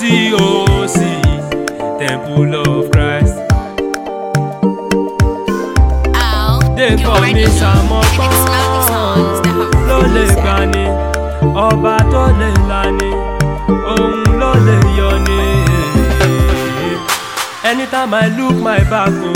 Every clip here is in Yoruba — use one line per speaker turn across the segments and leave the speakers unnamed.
TOC Temple of Christ.
Oh,
They
you
call
already
me
know.
Samokon.
It's not the songs that have
ló lè
released.
gbani ọba tó lè lani òun ló lè yọni. anytime i look my back o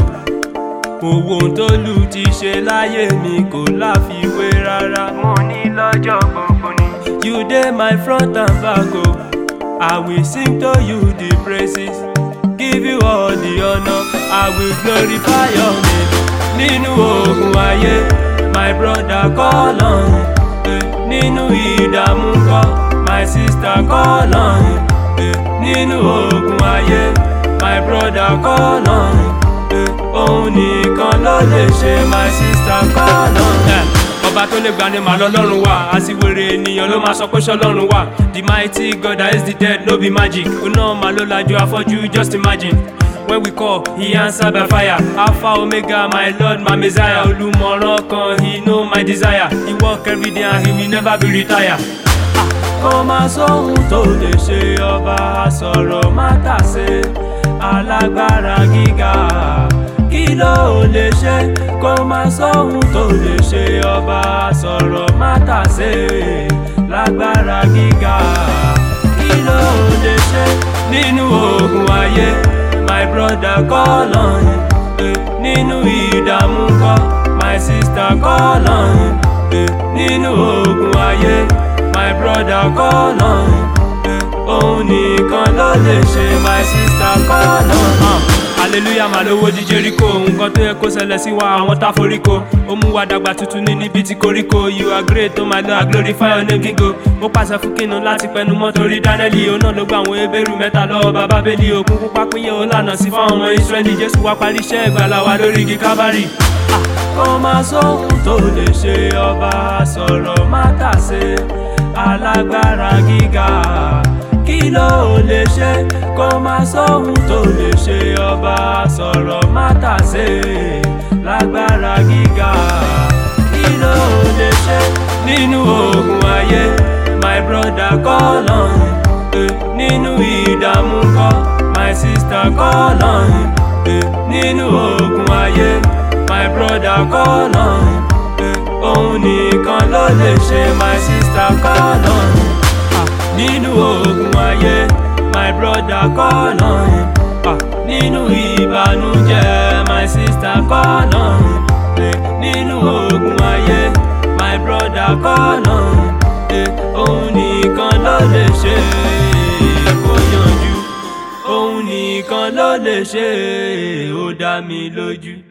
mo wo ohun tó lù ti ṣe láyé mi kò láfiwé rárá. mo ní lọ́jọ́ gbogbo ni. you dey my front and back o i will sing to you the praises give you all the honour i will glorify your name nínú ogun ayé my brother call on him eh, nínú ìdààmú kọ́ my sister call on him eh, nínú ogun ayé my brother call on him eh, òun nìkan ló lè ṣe my sister call on him. ọba tó lè gbani màá lọ́lọ́run wà àsìwèrè ènìyàn ló máa sọ pé ṣọlọ́run wà the mighty god that is the dead no be magic oná màá ló lajú afọ́jú just imagine. When we call, he answer by fire. Alpha, Omega, my Lord, my Messiah. Olùmọ̀ràn kan, he know my desire. He work every day and he will never be retire. Kò máa sóhun tó lè ṣe ọba sọ̀rọ̀ má tàsé alágbára gíga. Kí ló lè ṣe? Kò máa sóhun tó lè ṣe ọba sọ̀rọ̀ má tàsé lágbára gíga. Kí ló lè ṣe nínú ogun ayé? my brother call on him eh, nínú ìdààmú kọ́ my sister call on him eh, nínú ogun ayé my brother call on him eh, òun nìkan ló lè ṣe my sister call on him. hallelujah màá lówó di jericho nǹkan tó yẹ kó ṣẹlẹ̀ sí wa àwọn tá foríko ó mú wa dàgbà tuntun ní níbi tí koríko you are great oh my lord i glorify your name gígo ó pàṣẹ fún kinu láti pẹnu mọ́ torí dánẹ́lì òun náà ló gba àwọn ebéèrú mẹ́ta lọ́wọ́ bàbá bẹ́lí òkun pupa pínyẹ ó lànà sí fáwọn ọmọ israẹli jésù wá parí iṣẹ́ ìgbàlà wa lórí igi kábàárì. kò máa sóhun tó lè ṣe ọba sọ̀rọ̀ má tàsé alágbára gíga kí ló lè ṣe kò máa sóhun tó lè ṣe ọba sọ̀rọ̀ má tàsé lágbára gíga kí ló lè ṣe nínú ogun ayé my brother call on him eh, nínú ìdààmú kọ́ my sister call on him eh, nínú ogun ayé my brother call on him eh, òun nìkan ló lè ṣe my sister call on him ah, nínú ogun ayé my brother call on him ah, nínú ìbànújẹ́ my sister call on him eh, nínú ogun ayé my brother call on him eh, òun nìkan ló lè ṣe kó yanjú òun nìkan ló lè ṣe ó dá mi lójú.